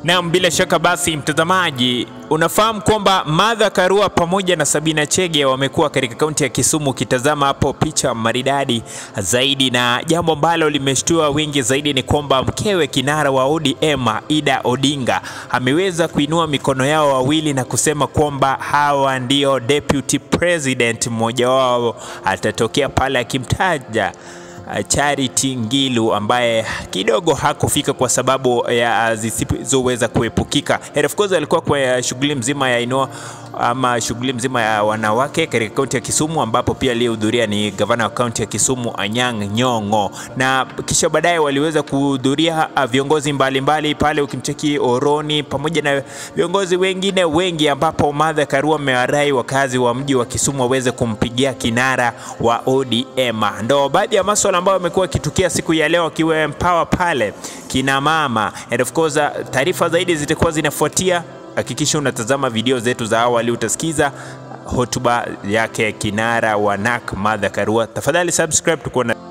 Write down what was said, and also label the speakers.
Speaker 1: Naam, bila shaka basi, mtazamaji, unafahamu kwamba Martha Karua pamoja na Sabina Chege wamekuwa katika kaunti ya Kisumu. Ukitazama hapo picha maridadi zaidi, na jambo ambalo limeshtua wengi zaidi ni kwamba mkewe kinara wa ODM Ida Odinga ameweza kuinua mikono yao wawili na kusema kwamba hawa ndio deputy president, mmoja wao atatokea pale akimtaja Charity Ngilu ambaye kidogo hakufika kwa sababu ya zisizoweza kuepukika. And of course alikuwa kwa shughuli mzima ya inua ama shughuli mzima ya wanawake katika kaunti ya Kisumu, ambapo pia aliyehudhuria ni gavana wa kaunti ya Kisumu Anyang' Nyong'o, na kisha baadaye waliweza kuhudhuria viongozi mbalimbali pale, ukimcheki Oroni pamoja na viongozi wengine wengi, ambapo Martha Karua amewarai wakazi wa mji wa Kisumu waweze kumpigia kinara wa ODM. Ndo baadhi ya masuala ambayo amekuwa akitukia siku ya leo, akiwa empower pale kina mama, and of course taarifa zaidi zitakuwa zinafuatia. Hakikisha unatazama video zetu za awali, utasikiza hotuba yake kinara wa NARC Martha Karua. Tafadhali subscribe tukuona